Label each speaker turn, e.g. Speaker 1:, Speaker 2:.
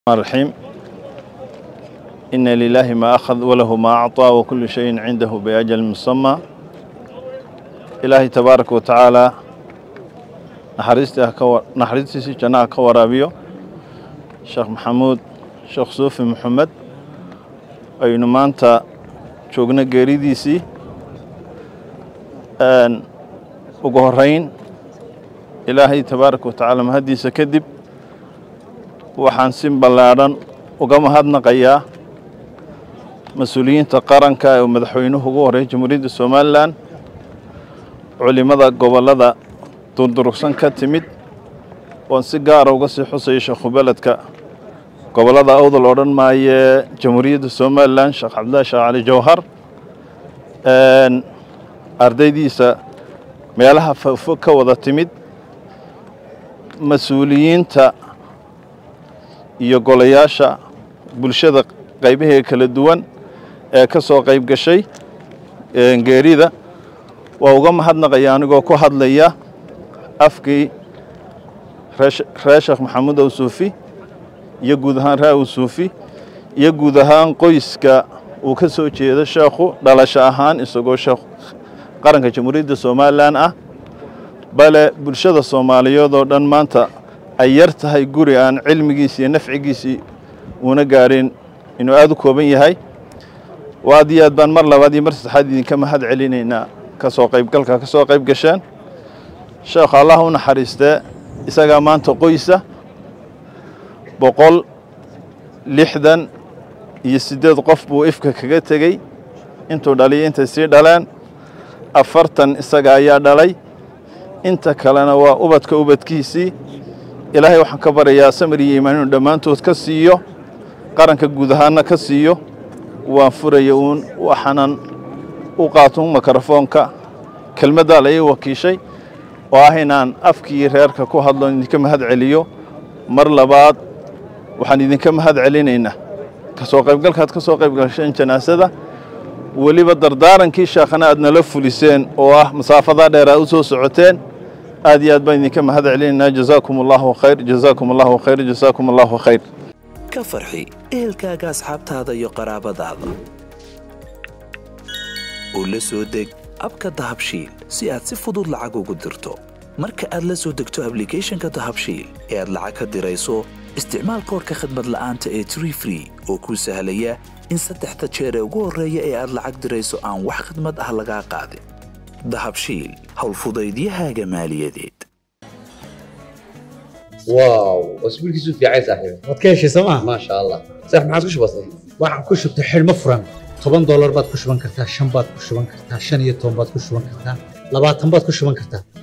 Speaker 1: الرحيم إن لله ما أخذ وله ما أعطى وكل شيء عنده بأجل مسمى إلهي تبارك وتعالى naxariistiisii jannaha ka waraabiyo sheekh maxamuud sheekh suufi maxamed aynu maanta joogno geeridiisii ugu horeyn ilaahay tabaaraka wa tacaala mahaddiisa kadib waxaan si ballaadhan uga mahadnaqayaa mas-uuliyiinta qaranka ee madaxweynuhu ugu horreeyay jamhuuriyadda somalilan culimmada gobollada durdurugsan ka timid oon si gaara uga sii xusaya sheekhu beledka gobollada awdal odhan maayee jamhuuriyadda somalilan sheekh cabdillahi sheekh cali jawhar ardaydiisa meelaha fogfog ka wada timid mas-uuliyiinta iyo golayaasha bulshada qaybaheeda kala duwan ee ka soo qayb gashay geerida waa uga mahadnaqaya anigoo ku hadlaya afkii ree sheekh maxamuud awsuufi iyo guud ahaan ree awsuufi iyo guud ahaan qoyska uu ka soo jeedo sheekhu dhalasho ahaan isagoo sheekh qaranka jamhuuriyadda somalilan ah bale bulshada soomaaliyeed oo dhan maanta ay yar tahay guri aan cilmigiisi iyo nafcigiisii uuna gaadhin inuu aada u kooban yahay aad iyo aad baan mar labaad iyo mar saddexaad idinka mahad celinaynaa ka soo qaybgalka ka soo qayb gasheen sheekhu allah u naxariistee isagaa maanta qoysa boqol lixdan iyo siddeed qof buu ifka kaga tegey intuu dhaliyo intay sii dhaleen afartan isaga ayaa dhalay inta kalena waa ubadka ubadkiisii ilaahay waxaan ka baryayaa samir iyo iimaan inuu dhammaantood ka siiyo qaranka guud ahaanna ka siiyo waan furaya uun waxaanan u qaatun mikrofoonka kelmaddaa la ii wakiishay oo ah inaan afkii reerka ku hadlo idinka mahad celiyo mar labaad waxaan idinka mahad celinaynaa ka soo qaybgalkaad ka soo qayb gasheen janaasada weliba dardaarankii sheekhana aad nala fuliseen oo ah masaafadaa dheer aad u soo socoteen aad iyo aad baan idinka mahad celinaynaa jazaakum allahu khayr jazaakum allahu khayr jazaakum allahu khayr
Speaker 2: ka farxi ehelkaaga asxaabtaada iyo qaraabadaada oo la soo deg abka dahabshiil si aad si fudud lacag ugu dirto marka aad la soo degto ablicathonka dahabshiil ee aad lacag ka dirayso isticmaal koorka khadmad la'aanta ee tree free oo kuu sahlaya in saddexda jeer ee ugu horreeya ee aad lacag dirayso aan wax khidmad ah lagaa qaadin dahabshiil howlfudaydiyahaaga maaliyadeed
Speaker 3: واو اسبوع كيسو في عايز صاحبي
Speaker 4: waad ka heshay sooma
Speaker 3: ما شاء الله صح ما عادش بسيط
Speaker 4: waxaan ku shubtay xidhmo furan toban doolar baad ku shuban kartaa shan baad ku shuban kartaa shan iyo toban baad ku shuban kartaa labaatan baad ku shuban kartaa